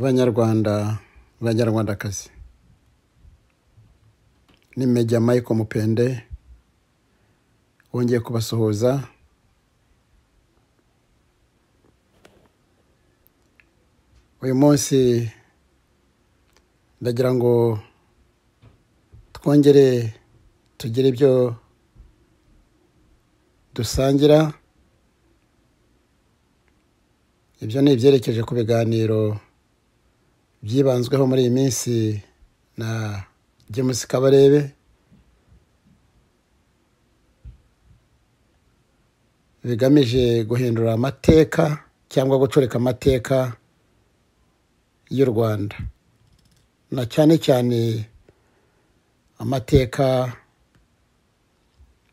banyarwanda banyarwandakazi ni meja michael mupende wongeye kubasuhuza uyu munsi ndagira ngo twongere tugire ibyo dusangira ibyo ni ibyerekeje ku biganiro byibanzweho muri iyi minsi na james kabarebe bigamije guhindura amateka cyangwa gucurika amateka y'u rwanda na cyane cyane amateka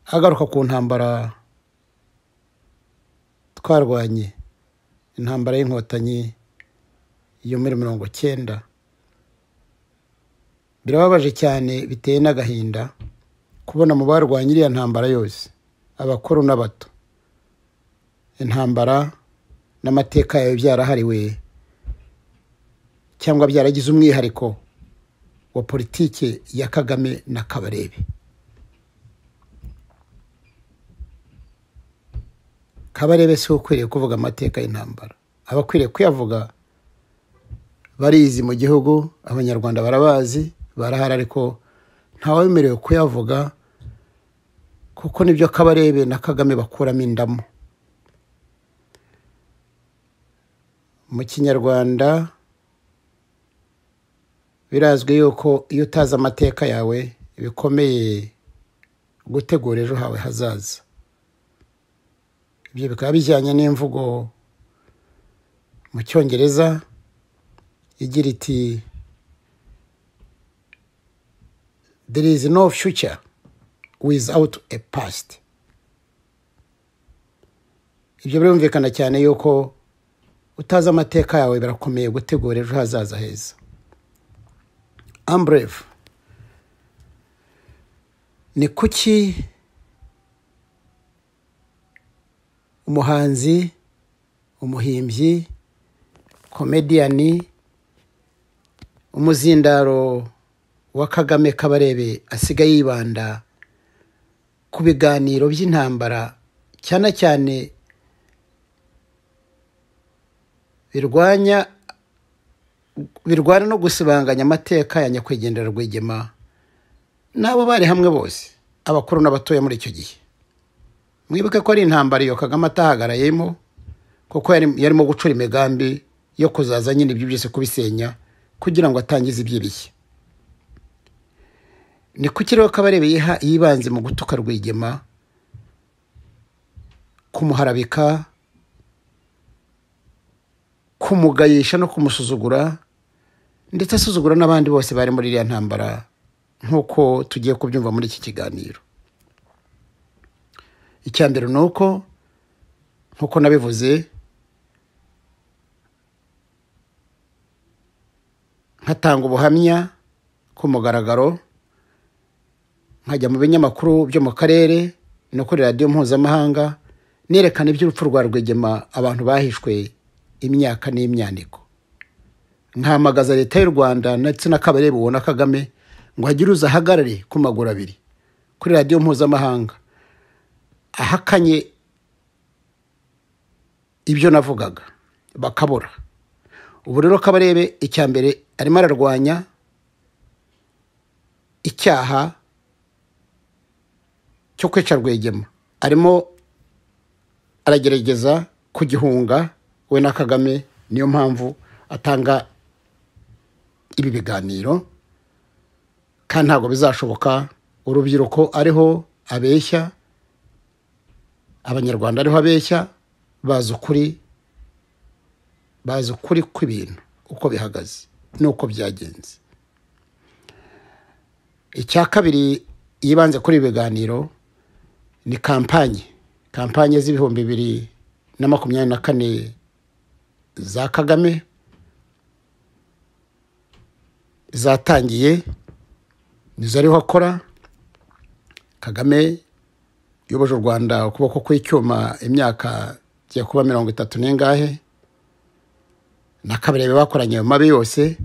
agaruka ku ntambara twarwanye intambara y'inkotanyi yo muri mirongo cyenda birababaje cyane biteye n'agahinda kubona mu barwanya iriya ntambara yose abakuru n'abato intambara n'amateka yayo byarahariwe cyangwa byaragize umwihariko wa politiki ya kagame na kabarebe kabarebe si we ukwiriye kuvuga amateka y'intambara abakwiriye kuyavuga barizi mu gihugu abanyarwanda barabazi barahari ariko ntawemerewe kuyavuga kuko nibyo kabarebe na kagame bakuramo indamu mu kinyarwanda birazwi yuko iyo utazi amateka yawe bikomeye gutegura ejo hawe hazaza ibyo bikaba bijyanye n'imvugo mu cyongereza igira iti there is no future without a past ibyo birumvikana cyane yuko utazi amateka yawe birakomeye gutegura ejo hazaza heza amburevu ni kuki umuhanzi umuhimbyi komediyani umuzindaro wa kagame kabarebe asigaye yibanda ku biganiro by'intambara cyane cyane birwanya birwana no gusibanganya amateka ya nyakwigendera rwigema n'abo bari hamwe bose abakuru n'abatoya muri icyo gihe mwibuke ko ari intambara iyo kagame atahagarayemo kuko yarimo gucura imigambi yo kuzaza nyine ibyo byose kubisenya kugira ngo atangize ibyo bishya ni ku kirere kabarebe yibanze mu gutuka rwigema kumuharabika kumugayisha no kumusuzugura ndetse asuzugura n'abandi bose bari muri iriya ntambara nk'uko tugiye kubyumva muri iki kiganiro icya mbere ni uko nk'uko nabivuze nkatanga ubuhamya ku mugaragaro nkajya mu binyamakuru byo mu karere no kuri radiyo mpuzamahanga nerekana iby'urupfu rwa rwigema abantu bahishwe imyaka n'imyaniko nkahamagaza leta y'u rwanda ndetse na kabarebe ubona kagame ngo hagire uza ahagarare ku maguru abiri kuri radiyo mpuzamahanga ahakanye ibyo navugaga bakabura ubu rero kabarebe icya mbere arimo ararwanya icyaha cyo kwica rwigema arimo aragerageza kugihunga we na kagame niyo mpamvu atanga ibi biganiro kandi ntabwo bizashoboka urubyiruko ariho abeshya abanyarwanda ariho abeshya bazi ukuri bazi ukuri kw'ibintu uko bihagaze n'uko byagenze icya kabiri yibanze kuri ibi biganiro ni kampanye kampanye z'ibihumbi bibiri na makumyabiri na kane za kagame zatangiye nizo ariho akora kagame yoboje u rwanda ukuboko kw'icyuma imyaka igiye kuba mirongo itatu n'ingahe na kabarebe bakoranye ayo mabi yose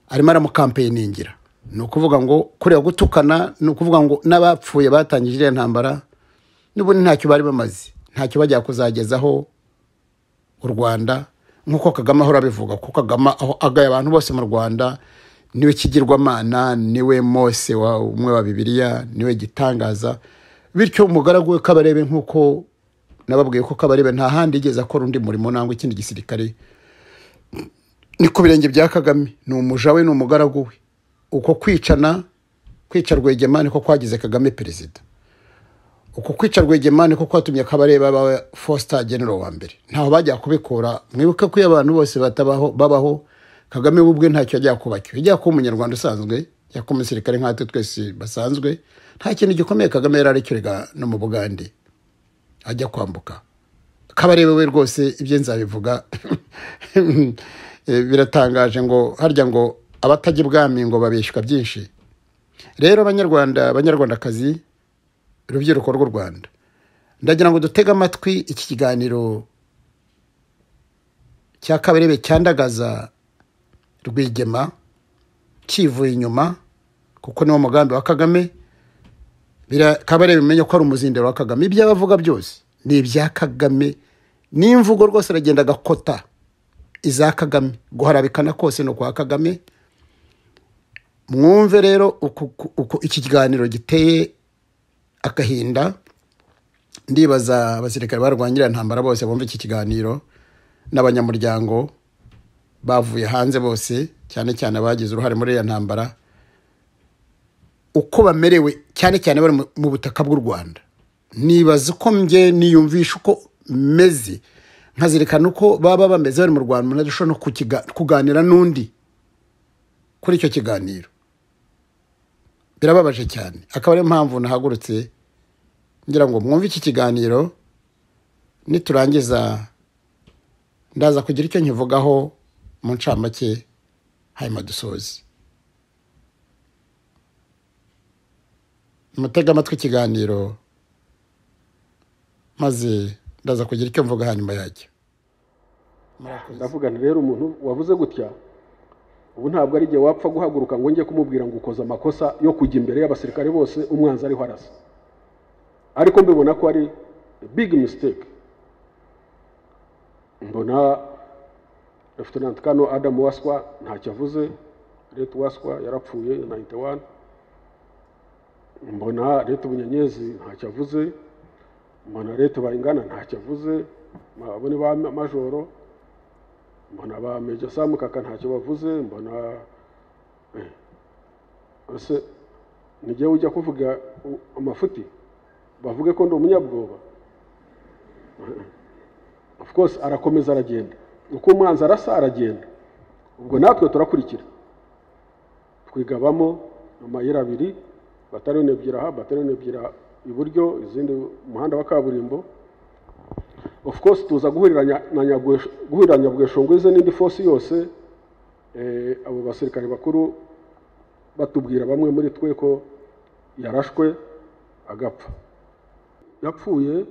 arimo aramukampeyiningira ni ukuvuga ngo kureba gutukana ni ukuvuga ngo n'abapfuye batangije iriya ntambara n'ubundi ntacyo bari bamaze ntacyo bajya kuzagezaho u rwanda nk'uko kagame ahora abivuga kuko kagame aho agaye abantu bose mu rwanda niwe kigirwamana niwe mose wa umwe wa bibiliya niwe gitangaza bityo umugaragu we kabarebe nk'uko nababwiye ko kabarebe nta handi yigeze akora undi murimo nangwa ikindi gisirikare ni ku birenge bya kagame ni umuja we ni umugaragu we uko kwicana kwica rwegema niko kwagize kagame perezida uko kwica rwegema niko kwatumye kabareba bawe fosita genero wa mbere ntaho bajya kubikura mwibuke ko iyo abantu bose batabaho babaho kagame we ubwe ntacyo yajya kuba cyo yajya kuba umunyarwanda usanzwe yajya kuba umusirikare nkatwe twese basanzwe nta kintu gikomeye kagame yari arekerega no mu bugande ajya kwambuka kabarebe we rwose ibyo nzabivuga biratangaje ngo harya ngo abatajya ibwami ngo babeshywa byinshi rero abanyarwanda abanyarwandakazi urubyiruko rw'u rwanda ndagira ngo dutege amatwi iki kiganiro cya kabarebe cyandagaza rwigema kivuye inyuma kuko niwo mugambi wa kagame kabarebe umenye ko ari umuzindaro wa kagame ibyo abavuga byose ni ibya kagame n'imvugo rwose aragenda agakota iza kagame guharabikana kose ni ukwa kagame mwumve rero uko iki kiganiro giteye agahinda ndibaza abasirikare barwanyira ntambara bose bumva iki kiganiro n'abanyamuryango bavuye hanze bose cyane cyane abagize uruhare muri iriya ntambara uko bamerewe cyane cyane bari mu butaka bw'u rwanda nibaza uko mge niyumvisha uko meze nkazirikana uko baba bameze bari mu rwanda umuntu adashobora no kuganira n'undi kuri icyo kiganiro birababaje cyane akaba ariyo mpamvu nahagurutse ngira ngo mwumve iki kiganiro niturangiza ndaza kugira icyo nkivugaho mu ncamake hanyuma dusoze mutega amatwi ikiganiro maze ndaza kugira icyo mvuga hanyuma yacyo ndavugana rero umuntu wavuze gutya ubu ntabwo ari igihe wapfa guhaguruka ngo njye kumubwira ngo ukoze amakosa yo kujya imbere y'abasirikare bose umwanzi ariho arasa ariko mbibona ko ari bigi misiteke mbona refutonanti kano adamu waswa ntacyo avuze leta waswa yarapfuye nayiti wani mbona leta bunyenyezi ntacyo avuze mbona leta bayingana ntacyo avuze mbona ba majoro mbona ba meja samu kaka ntacyo bavuze mbona ese n'igihe ujya kuvuga amafuti bavuge ko ndi umunyabwoba of course arakomeza aragenda uko umwanzi arasa aragenda ubwo natwe turakurikira twigabamo amayira abiri batariyoni ebyiri aha batariyoni ebyiri iburyo izindi umuhanda wa kaburimbo of course tuza guhurira nyabweshongo ze n'indi fosi yose abo basirikare bakuru batubwira bamwe muri twe ko yarashwe agapfa yapfuye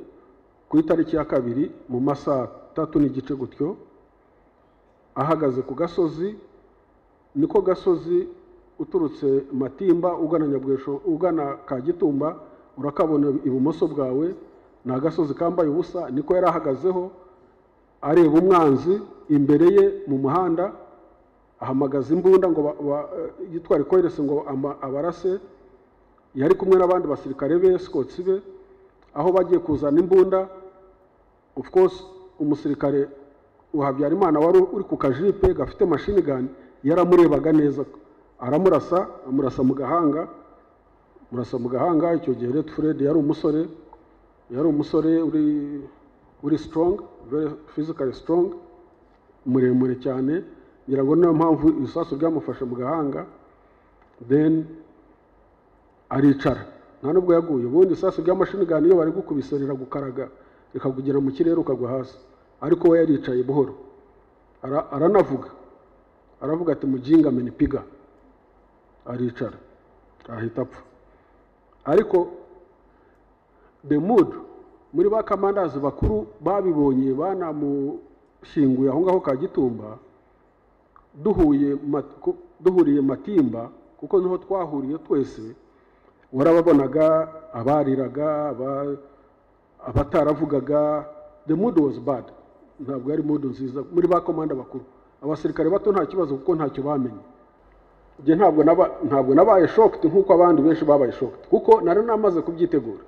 ku itariki ya kabiri mu masaha tatu n'igice gutyo ahagaze ku gasozi niko gasozi uturutse matimba ugana nyabwesho ugana kagitumba urakabona ibumoso bwawe ni agasozi kambaye ubusa niko yari ahagazeho areba umwanzi imbere ye mu muhanda ahamagaza imbunda ngo yitwara ikorerese ngo abarase yari kumwe n'abandi basirikare be sikotsi be aho bagiye kuzana imbunda of course umusirikare Habyarimana wari uri ku kajipe gafite mashini gani yaramurebaga neza aramurasa amurasa mu gahanga amurasa mu gahanga icyo gihe rero fred yari umusore yari umusore uri strong very physically strong muremure cyane ngira ngo niyo mpamvu ibisasu byamufashe mu gahanga then aricara nta nubwo yaguye ubundi isasu rya mashini gani iyo bari gukubise riragukaraga rikakugera mu kirere ukagwa hasi ariko we yaricaye buhoro aranavuga aravuga ati mujinga menipiga aricara ahita apfa ariko the mood muri ba kamandazi bakuru babibonye banamushyinguye aho ngaho ka gitumba duhuye ma- ku- duhuriye matimba kuko niho twahuriye twese warababonaga abariraga aba- abataravugaga the mood was bad ntabwo yari mood nziza muri ba komanda bakuru abasirikare bato nta kibazo kuko ntacyo bamenye njye ntabwo naba ntabwo nabaye shocked nk'uko abandi benshi babaye shocked kuko nari namaze kubyitegura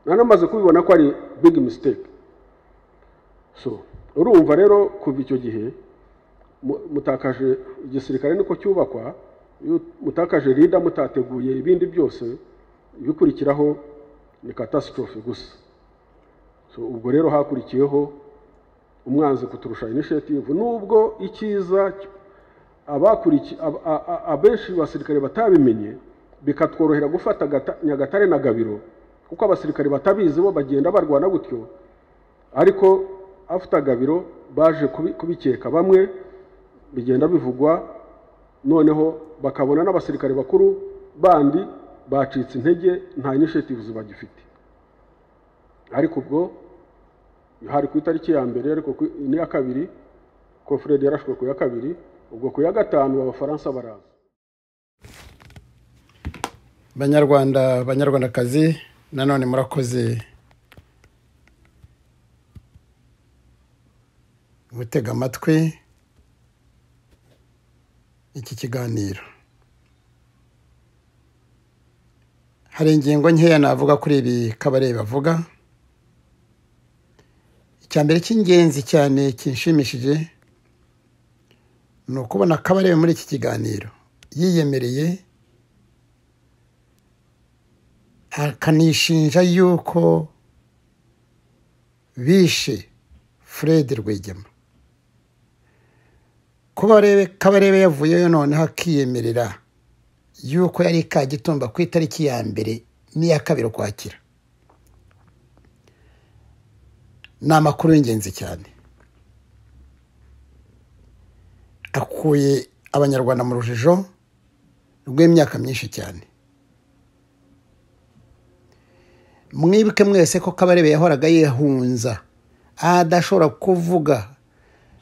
nari namaze kubibona ko ari big mistake so urumva rero kuva icyo gihe mu- mutakaje igisirikare niko cyubakwa iyo mutakaje rida mutateguye ibindi byose ibikurikiraho ni catastrophe gusa so ubwo rero hakurikiyeho umwanzi kuturusha initiative nubwo icyiza cy- abakuriki ab- a- a- abenshi basirikare batabimenye bikatworohera gufata Gata- nyagatare na gabiro kuko abasirikare batabizi bo bagenda barwana gutyo ariko afite gabiro baje kubi- kubikeka bamwe bigenda bivugwa noneho bakabona n'abasirikare bakuru bandi bacitse intege nta initiatives bagifite ariko ubwo hari ku itariki ya mbere ariko ku- n'iya kabiri ko fred yarashwe ku ya kabiri ubwo ku ya gatanu abafaransa baraza banyarwanda banyarwandakazi nanone murakoze gutega amatwi iki kiganiro hari ingingo nkeya navuga kuri ibi kabarebe bavuga icya mbere cy'ingenzi cyane kinshimishije ni ukubona kabarebe muri iki kiganiro yiyemereye akanishinja yuko bishe fred rwigema kuba arebe- kabarebe yavuyeyo noneho akiyemerera yuko yari kagitumba ku itariki ya mbere n'iya kabiri ukwakira ni amakuru y'ingenzi cyane akuye abanyarwanda mu rujijo rw'imyaka myinshi cyane mwibuke mwese ko kabarebe yahoraga yihunza adashobora kuvuga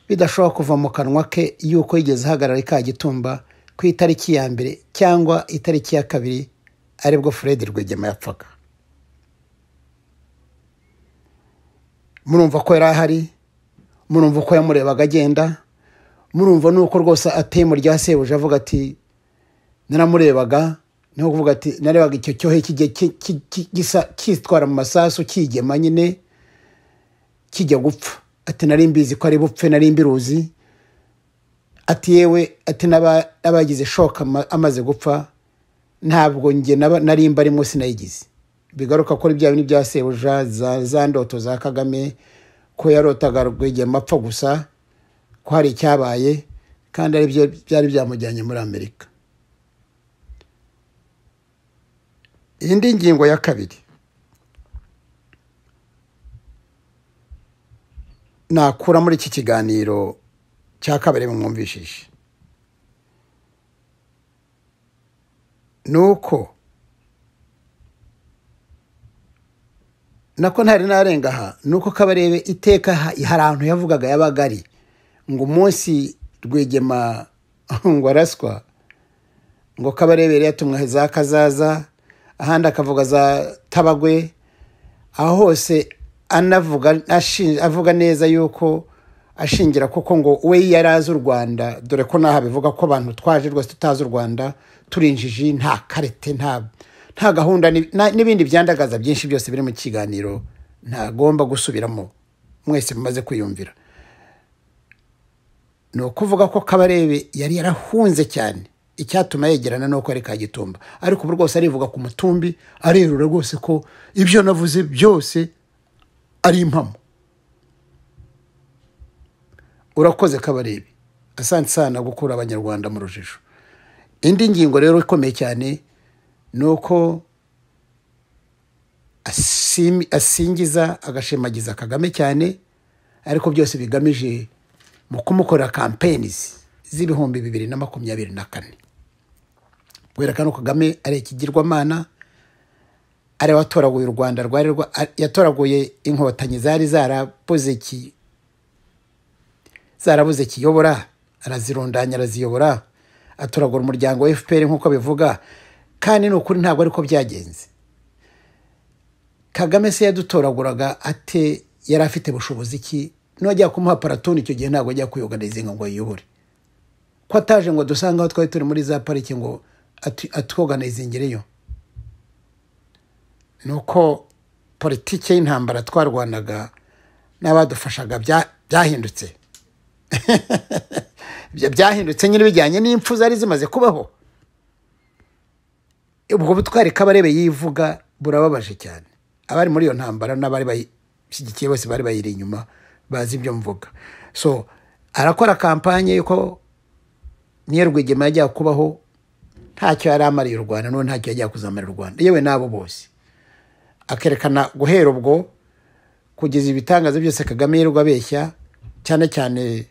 bidashobora kuva mu kanwa ke yuko yigeze ahagarara ikagitumba ku itariki ya mbere cyangwa itariki ya kabiri aribwo fred rwigema yapfaga murumva ko yari ahari murumva ko yamurebaga agenda murumva nuko rwose ateye mu rya sebuja avuga ati naramurebaga ni nko kuvuga ati narebaga icyo cyohe kijya ki- ki- ki- gisa cyitwara mu masasu kigema nyine kijya gupfa ati nari mbizi ko ari bupfe nari mbiruzi ati yewe ati n'aba- n'abagize shoka ama- amaze gupfa ntabwo njye naba- nari mbarimo sinayigize bigaruka ko ari bya bintu bya sebuja za, za ndoto za kagame ko yarotaga rwegema apfa gusa ko hari icyabaye kandi ari byo byari byamujyanye muri amerika indi ngingo ya kabiri nakura muri iki kiganiro cya kabiri mwumvishije ni uko nako ntari narenga aha ni uko kabarebe iteka ha- hari ahantu yavugaga yabaga ari ngo umunsi rwegema ngo araswa ngo kabarebere yatumwe za kazaza ahandi akavuga za tabagwe aho hose anavuga ashi- avuga neza yuko ashingira kuko ngo we yari azi u rwanda dore ko n'aha bivuga ko abantu twaje rwose tutazi u rwanda turi injiji nta karete nta nta gahunda ni- na- n'ibindi byandagaza byinshi byose biri mu kiganiro ntagomba gusubiramo mwese mumaze kwiyumvira ni ukuvuga ko kabarebe yari yarahunze cyane icyatuma yegerana ni uko ari kagitumba ariko ubu rwose arivuga ku mutumbi arerura rwose ko ibyo navuze byose ari impamo urakoze kabarebe asanze sana gukura abanyarwanda mu rujijo indi ngingo rero ikomeye cyane ni uko asimi- asingiza agashimagiza kagame cyane ariko byose bigamije mu kumukorera kampeyinizi z'ibihumbi bibiri na makumyabiri na kane kwerekana ko kagame ari ikigirwamana ari we watoraguye u rwanda rwari rwa- a- yatoraguye inkotanyi zari zarabuze iki zarabuze kiyobora arazirundanya araziyobora aturagura umuryango wa fpr nk'uko abivuga kandi ni ukuri ntabwo ariko byagenze kagame se yadutoraguraga ate yari afite bushobozi ki nujya kumuha paratoni icyo gihe ntabwo ajya kuyoganizinga ngo ayiyobore ko ataje ngo dusange aho twari turi muri za pariki ngo atwoganizingireyo ni uko politiki y'intambara twarwanaga n'abadufashaga byahindutse byahindutse nyine bijyanye n'impfu zari zimaze kubaho ubwo butwari kabarebe yivuga burababaje cyane abari muri iyo ntambara n'abari bashyigikiye bose bari bayiri inyuma bazi ibyo mvuga so arakora kampanye y'uko niyo rwigema yajya kubaho ntacyo yari amariye u rwanda n'ubu ntacyo yajya kuzamarira u rwanda yewe n'abo bose akerekana guhera ubwo kugeza ibitangaza byose kagame yirirwa abeshya cyane cyane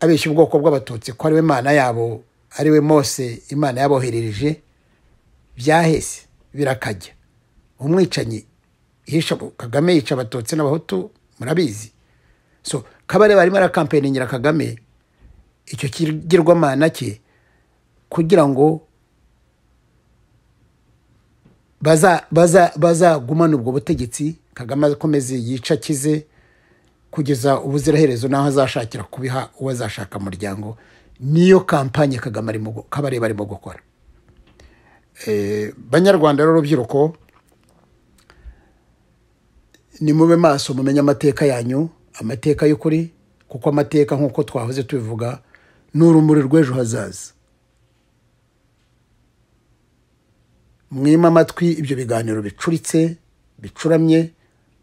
abeshya ubwoko bw'abatutsi ko ariwe mana yabo ariwe mose imana yaboherereje byahese birakajya umwicanyi kagame yica abatutsi n'abahutu murabizi so kabareba arimo arakampeningira kagame icyo kigirwamana cye kugira ngo bazagumane ubwo butegetsi kagame akomeze yica akize kugeza ubuziraherezo n'aho azashakira kubiha uwo azashaka muryango niyo kampanye kagame kabareba arimo gukora banyarwanda n'urubyiruko nimube maso mumenye amateka yanyu amateka y'ukuri kuko amateka nk'uko twahoze tubivuga ni urumuri rw'ejo hazaza mwima amatwi ibyo biganiro bicuritse bicuramye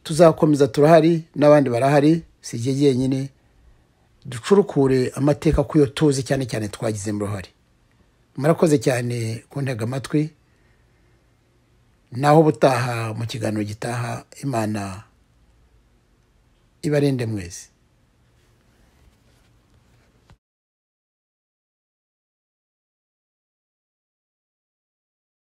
tuzakomeza turahari n'abandi barahari si igihe jyenyine ducurukure amateka ku yo tuzi cyane cyane twagizemo uruhare murakoze cyane kuntega amatwi naho ubutaha mu kiganiro gitaha imana ibarinde mwese